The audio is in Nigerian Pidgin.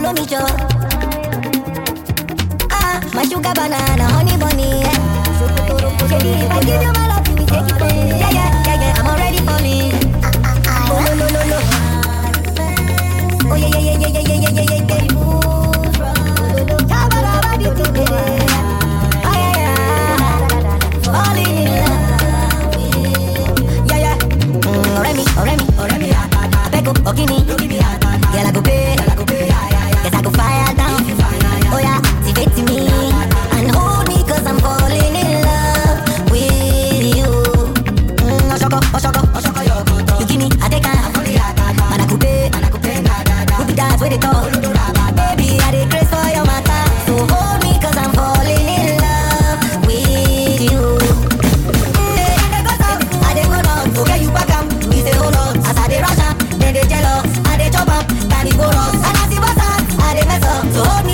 follow me, Joe. Ah, my sugar banana, honey bunny, yeah. Baby, if I give you my love, you will take it from me. Yeah, yeah, yeah, yeah, I'm already falling. Oh, no, no, no, no. Oh, yeah, yeah, yeah, yeah, yeah, yeah, yeah, yeah, yeah, yeah. Shabba-dabba-dee-dee-dee. Ah, yeah, yeah. Falling in love with- Yeah, yeah. Mm, ọ̀rẹ́ mi, ọ̀rẹ́ mi, ọ̀rẹ́ mi. Abeg o, ogini. Girl, I go pay. Yes, I go fire down. Oh, yeah, activate me. And hold me 'cause I'm falling in love with you. Mm, Oshoko, Oshoko, You give me, I take am. Man, I go pay. Who be that wey dey talk? Baby, I dey craze for your matter. So hold me 'cause I'm falling in love with you. Mm, I dey go south, I dey go north. Okay, you back am, me say hold on. As I dey rush am, dem dey jealous. I dey chop am, time e go rough. And as e bust am, I dey mess up. So hold